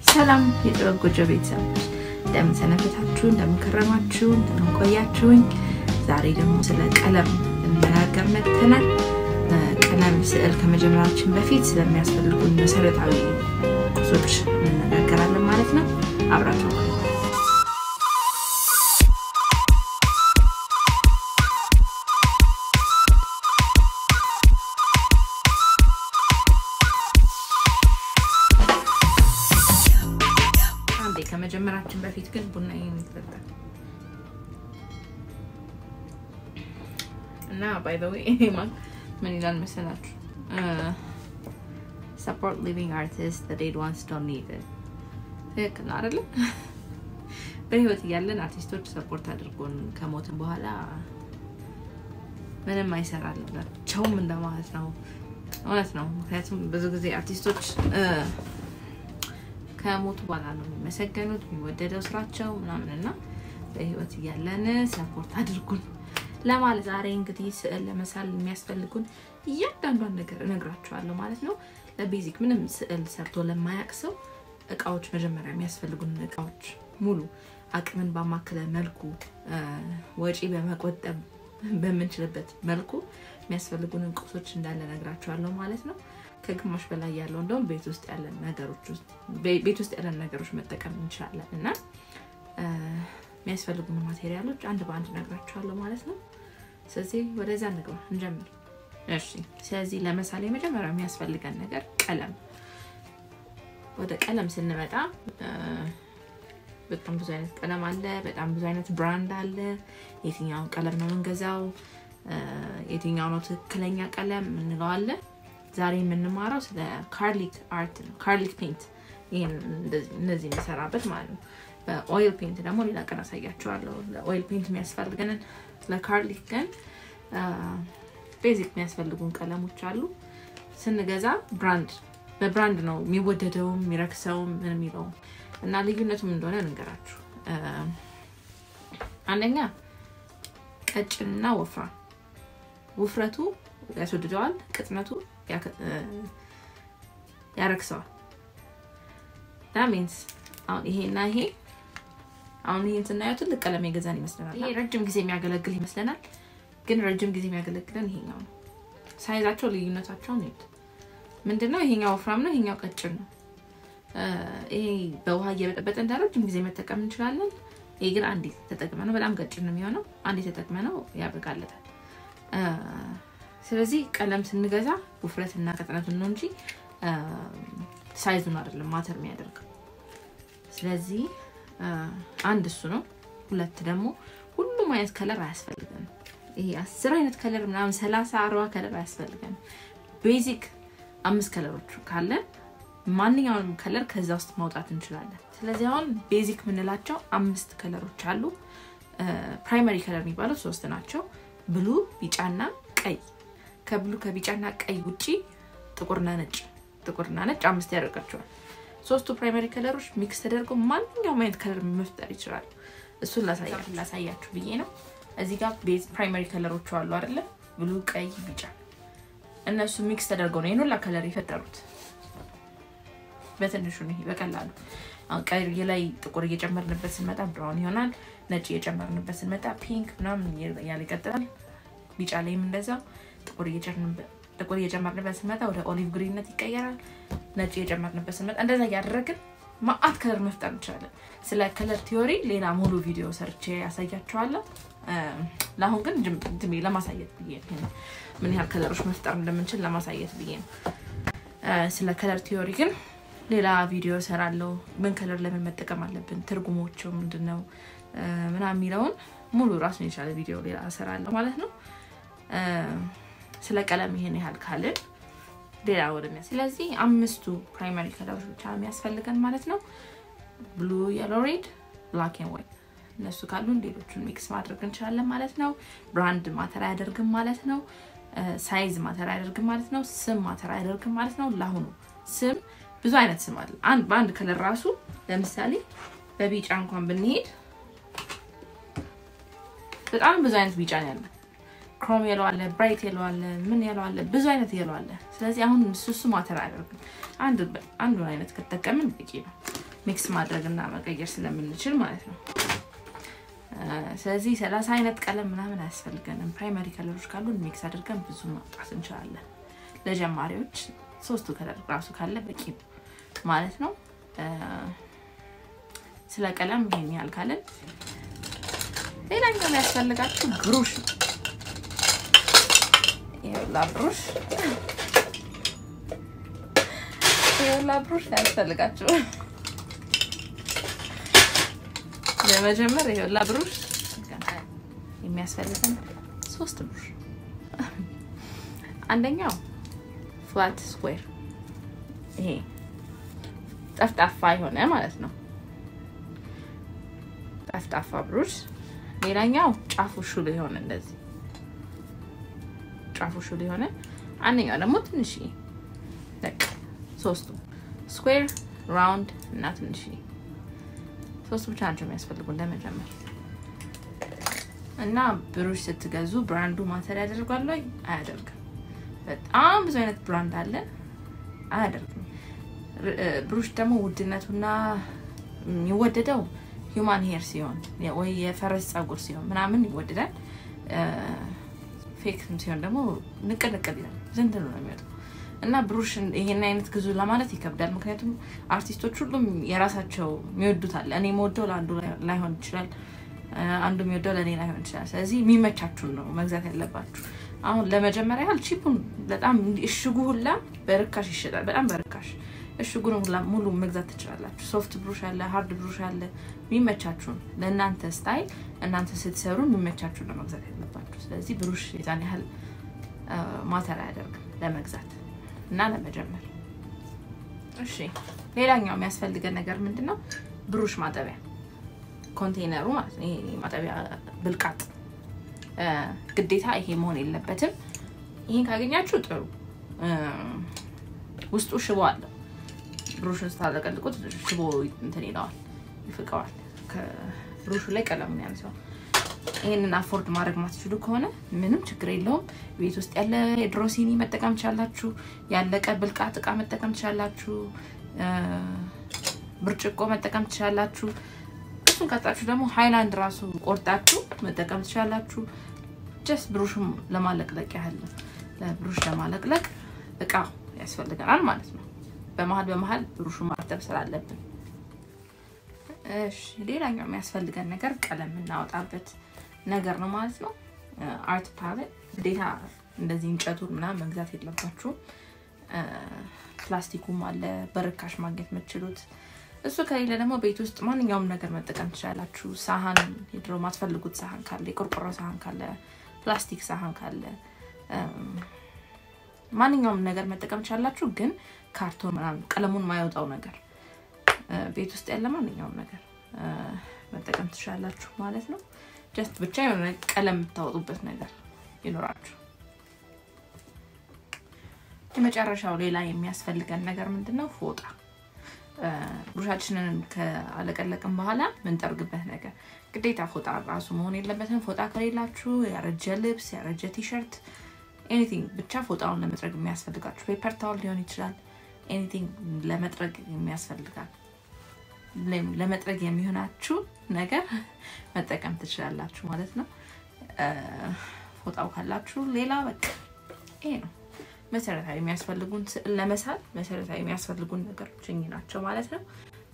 ሰላም የጥበብ ጎጆ ቤተሰቦች እንደምን ሰነበታችሁ? እንደምን ከረማችሁ? እንደምን ቆያችሁኝ? ዛሬ ደግሞ ስለ ቀለም ልንነጋገር መጥተናል። ቀለም ስዕል ከመጀመራችን በፊት ስለሚያስፈልጉን መሰረታዊ ቁሶች እንነጋገራለን ማለት ነው። አብራችሁ አንዴ ከመጀመራችን በፊት ግን ቡና ይጠጣል እና ባይ ዘ ዌይ ምን ይላል መሰላችሁ? ሰፖርት ሊቪንግ አርቲስት ዴድ ዋንስ ዶንት ኒድ ኢት። ትክክል ነው አይደለም? በህይወት እያለን አርቲስቶች ሰፖርት አድርጎን ከሞትን በኋላ ምንም አይሰራላቸውም እንደማለት ነው። እውነት ነው። ምክንያቱም ብዙ ጊዜ አርቲስቶች ከሞቱ በኋላ ነው የሚመሰገኑት የሚወደደው ስራቸው ምናምን እና በህይወት እያለን ሰፖርት አድርጉን ለማለት ዛሬ እንግዲህ ስዕል ለመሳል የሚያስፈልጉን እያንዳንዷን ነገር እነግራችኋለሁ ማለት ነው። ለቤዚክ ምንም ስዕል ሰርቶ ለማያቅ ሰው እቃዎች መጀመሪያ የሚያስፈልጉን እቃዎች ሙሉ አቅምን ባማከለ መልኩ ወጪ በመቆጠብ በምንችልበት መልኩ የሚያስፈልጉንን ቁሶች እንዳለ እነግራችኋለሁ ማለት ነው። ከግማሽ በላይ ያለው እንደውም ቤት ውስጥ ያለን ነገሮች ውስጥ ቤት ውስጥ ያለን ነገሮች መጠቀም እንችላለን እና የሚያስፈልጉን ማቴሪያሎች አንድ በአንድ እነግራችኋለሁ ማለት ነው። ስለዚህ ወደዛ እንግባ እንጀምር። እሺ፣ ስለዚህ ለምሳሌ መጀመሪያ የሚያስፈልገን ነገር ቀለም። ወደ ቀለም ስንመጣ በጣም ብዙ አይነት ቀለም አለ። በጣም ብዙ አይነት ብራንድ አለ። የትኛውን ቀለም ነው የምንገዛው? የትኛው ነው ትክክለኛ ቀለም እንለዋለን። ዛሬ የምንማረው ስለ ካርሊክ አርት ነው። ካርሊክ ፔንት፣ ይህን እነዚህ የሚሰራበት ማለት ነው። በኦይል ፔንት ደግሞ ሌላ ቀን አሳያችኋለሁ። ለኦይል ፔንት የሚያስፈልገንን ለካርሊክ ግን ቤዚክ የሚያስፈልጉን ቀለሞች አሉ። ስንገዛ ብራንድ በብራንድ ነው የሚወደደውም የሚረክሰውም ምን የሚለውም እና ልዩነቱም እንደሆነ ልንገራችሁ። አንደኛ ቀጭንና ወፍራም፣ ውፍረቱ ያስወድደዋል፣ ቅጥነቱ ያረክሰዋል። ሚንስ አሁን ይሄና ይሄ አሁን ይሄን ስናየው ትልቅ ቀለም የገዛን ይመስለናል። ይሄ ረጅም ጊዜ የሚያገለግል ይመስለናል፣ ግን ረጅም ጊዜ የሚያገለግለን ይሄኛው ነው። ሳይዛቸው ልዩነታቸውን ይዩት። ምንድነው? ይሄኛው ወፍራም ነው፣ ይሄኛው ቀጭን ነው። ይሄ በውሃ እየበጠበጠ እንደ ረጅም ጊዜ መጠቀም እንችላለን። ይሄ ግን አንዴ ተጠቅመ ነው በጣም ቀጭን ነው የሚሆነው። አንዴ ተጠቅመ ነው ያበቃለታል። ስለዚህ ቀለም ስንገዛ ውፍረትና ቅጥነቱን ነው እንጂ ሳይዙን አይደለም ማተር የሚያደርገው። ስለዚህ አንድ እሱ ነው። ሁለት ደግሞ ሁሉም አይነት ከለር አያስፈልገንም። ይሄ አስር አይነት ከለር ምናምን ሰላሳ አርባ ከለር አያስፈልገንም። ቤዚክ አምስት ከለሮች ካለን ማንኛውንም ከለር ከዛ ውስጥ ማውጣት እንችላለን። ስለዚህ አሁን ቤዚክ የምንላቸው አምስት ከለሮች አሉ። ፕራይመሪ ከለር የሚባሉት ሶስት ናቸው፣ ብሉ፣ ቢጫና ቀይ። ከብሉ ከቢጫና ቀይ ውጪ ጥቁርና ነጭ ጥቁርና ነጭ አምስት ያደርጋቸዋል። ሶስቱ ፕራይመሪ ከለሮች ሚክስ ተደርገው ማንኛውም አይነት ከለር መፍጠር ይችላሉ። እሱን ላሳያችሁ ብዬ ነው። እዚህ ጋር ቤዝ ፕራይመሪ ከለሮቹ አሉ አይደለ? ብሉ፣ ቀይ፣ ቢጫ እነሱ ሚክስ ተደርገው ነው ይህን ሁላ ከለር የፈጠሩት። በትንሹ ነው በቀላሉ አሁን ቀይ ላይ ጥቁር እየጨመርንበት ስንመጣ ብራውን ይሆናል። ነጭ እየጨመርንበት ስንመጣ ፒንክ ምናምን እያለ ይቀጥላል። ቢጫ ላይም እንደዛው ጥቁር እየጨመርንበት ስንመጣ ወደ ኦሊቭ ግሪንነት ይቀየራል። ነጭ እየጨመርንበት ስንመጣ እንደዛ እያደረግን ማአት ከለር መፍጠር እንችላለን። ስለ ከለር ቲዮሪ ሌላ ሙሉ ቪዲዮ ሰርቼ ያሳያችኋለሁ። ለአሁን ግን ድሜ ለማሳየት ብዬ ነው ምን ያህል ከለሮች መፍጠር እንደምንችል ለማሳየት ብዬ ነው። ስለ ከለር ቲዮሪ ግን ሌላ ቪዲዮ ሰራለው። ምን ከለር ለምን መጠቀም አለብን፣ ትርጉሞቹ ምንድን ነው ምናምን የሚለውን ሙሉ ራሱን የቻለ ቪዲዮ ሌላ ሰራለሁ ማለት ነው። ስለ ቀለም ይሄን ያህል ካልን ሌላ ወደሚያ ስለዚህ አምስቱ ፕራይማሪ ከለሮች ብቻ የሚያስፈልገን ማለት ነው። ብሉ፣ የሎ፣ ሬድ፣ ብላክ ኤንድ ዋይት እነሱ ካሉን ሌሎቹን ሚክስ ማድረግ እንችላለን ማለት ነው። ብራንድ ማተር አያደርግም ማለት ነው። ሳይዝ ማተር አያደርግም ማለት ነው። ስም ማተር አያደርግም ማለት ነው። ለአሁኑ ስም ብዙ አይነት ስም አለ። አንድ በአንድ ከለር ራሱ ለምሳሌ በቢጫ እንኳን ብንሄድ በጣም ብዙ አይነት ቢጫ ነው ያለ። ክሮም የለው አለ፣ ብራይት የለው አለ፣ ምን የለው አለ፣ ብዙ አይነት የለው አለ። ስለዚህ አሁን እሱ እሱ ማተር አያደርግም። አንዱን አይነት ከተጠቀምን በቂ ነው። ሚክስ ማድረግና መቀየር ስለምንችል ማለት ነው። ስለዚህ ሰላሳ አይነት ቀለም ምናምን አያስፈልገንም። ፕራይመሪ ከለሮች ካሉን ሚክስ አድርገን ብዙ ማውጣት እንችላለን። ለጀማሪዎች ሶስቱ ከለር ራሱ ካለ በቂ ነው ማለት ነው። ስለ ቀለም ይሄን ያህል ካለን ሌላኛው የሚያስፈልጋችሁ ብሩሽ ነው። ይኸውላ ብሩሽ ይኸውላ ብሩሽ ያስፈልጋችሁ ለመጀመር ይኸውላ ብሩሽ የሚያስፈልገን ሶስት ብሩሽ፣ አንደኛው ፍላት ስኩዌር ይሄ ጠፍጣፋ የሆነ ማለት ነው፣ ጠፍጣፋ ብሩሽ። ሌላኛው ጫፉ ሹል የሆነ እንደዚህ ጫፉ ሹል የሆነ አንደኛው ደግሞ ትንሽዬ በቃ ሶስቱ ስኩዌር፣ ራውንድ እና ትንሽዬ ሶስቱ ብቻ ናቸው የሚያስፈልጉ ለመጀመር እና ብሩሽ ስትገዙ ብራንዱ ማተር ያደርጓል ወይ? አያደርግም። በጣም ብዙ አይነት ብራንድ አለ፣ አያደርግም። ብሩሽ ደግሞ ውድነቱና የሚወደደው ሂውማን ሄር ሲሆን ወይ የፈረስ ፀጉር ሲሆን ምናምን ይወደዳል። ፌክ ሲሆን ደግሞ ንቅል ንቅል ይላል፣ ዝንት ነው የሚወጣው እና ብሩሽ ይሄን አይነት ግዙ ለማለት ይከብዳል። ምክንያቱም አርቲስቶች ሁሉም የራሳቸው የሚወዱት አለ። እኔ የምወደው ለአንዱ ላይሆን ይችላል፣ አንዱ የሚወደው ለእኔ ላይሆን ይችላል። ስለዚህ የሚመቻችሁን ነው መግዛት ያለባችሁ። አሁን ለመጀመሪያ ያህል ቺፑን በጣም እሽጉ ሁላ በርካሽ ይሸጣል፣ በጣም በርካሽ እሽጉን ሁላ ሙሉ መግዛት ትችላላችሁ። ሶፍት ብሩሽ አለ፣ ሀርድ ብሩሽ አለ። የሚመቻችሁን ለእናንተ ስታይል እናንተ ስትሰሩ የሚመቻችሁን ነው መግዛት ያለባችሁ። ስለዚህ ብሩሽ የዛን ያህል ማተር አያደርግም ለመግዛት እና ለመጀመር። እሺ ሌላኛው የሚያስፈልገን ነገር ምንድን ነው? ብሩሽ ማጠቢያ ኮንቴነሩ ማለት ነው። ይሄ ማጠቢያ ብልቃጥ ግዴታ ይሄ መሆን የለበትም። ይሄን ካገኛችሁ ጥሩ። ውስጡ ሽቦ አለው። ብሩሽን ስታለቀልቁት ሽቦ እንትን ይለዋል፣ ይፍቀዋል። ከብሩሹ ላይ ቀለሙን ያንሰዋል። ይህንን አፎርድ ማድረግ ማትችሉ ከሆነ ምንም ችግር የለውም። ቤት ውስጥ ያለ የድሮ ሲኒ መጠቀም ትችላላችሁ። ያለቀ ብልቃጥ እቃ መጠቀም ትችላላችሁ። ብርጭቆ መጠቀም ትችላላችሁ። እሱን ቀጣችሁ ደግሞ ሃይላንድ ራሱ ቆርጣችሁ መጠቀም ትችላላችሁ። ጀስት ብሩሽም ለማለቅለቅ ያህል ብሩሽ ለማለቅለቅ እቃ ያስፈልገናል ማለት ነው። በመሀል በመሀል ብሩሹን ማርጠብ ስላለብን። እሺ ሌላኛው የሚያስፈልገን ነገር ቀለም የምናወጣበት ነገር ነው ማለት ነው። አርት ፓሌት ግዴታ እንደዚህ እንጨቱን ምናምን መግዛት የለባችሁም። ፕላስቲኩም አለ በርካሽ ማግኘት የምትችሉት። እሱ ከሌለ ደግሞ ቤት ውስጥ ማንኛውም ነገር መጠቀም ትችላላችሁ። ሳህን፣ የድሮ ማትፈልጉት ሳህን ካለ፣ የቆርቆሮ ሳህን ካለ፣ ፕላስቲክ ሳህን ካለ ማንኛውም ነገር መጠቀም ትችላላችሁ። ግን ካርቶን ምናምን ቀለሙን ማይወጣው ነገር ቤት ውስጥ ያለ ማንኛውም ነገር መጠቀም ትችላላችሁ ማለት ነው። ጀስት ብቻ የሆነ ቀለም የምታወጡበት ነገር ይኖራችሁ። የመጨረሻው ሌላ የሚያስፈልገን ነገር ምንድን ነው? ፎጣ። ብሩሻችንን ከአለቀለቅን በኋላ ምንጠርግበት ነገር ግዴታ ፎጣ ራሱ መሆን የለበትም። ፎጣ ከሌላችሁ ያረጀ ልብስ፣ ያረጀ ቲሸርት፣ ኤኒቲንግ ብቻ ፎጣውን ለመጥረግ የሚያስፈልጋችሁ ፔፐር ታወል ሊሆን ይችላል። ኤኒቲንግ ለመጥረግ የሚያስፈልጋል ለመጥረግ የሚሆናችሁ ነገር መጠቀም ትችላላችሁ ማለት ነው። ፎጣው ካላችሁ ሌላ በቃ ይሄ ነው መሰረታዊ የሚያስፈልጉን ስዕል ለመሳል መሰረታዊ የሚያስፈልጉን ነገሮች እኚህ ናቸው ማለት ነው።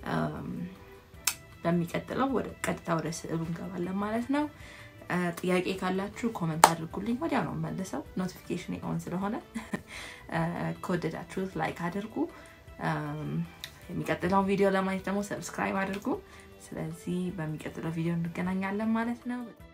በሚቀጥለው ወደ ቀጥታ ወደ ስዕሉ እንገባለን ማለት ነው። ጥያቄ ካላችሁ ኮመንት አድርጉልኝ፣ ወዲያው ነው መልሰው ኖቲፊኬሽን ኦን ስለሆነ ከወደዳችሁት ላይክ አድርጉ። የሚቀጥለውን ቪዲዮ ለማየት ደግሞ ሰብስክራይብ አድርጉ። ስለዚህ በሚቀጥለው ቪዲዮ እንገናኛለን ማለት ነው።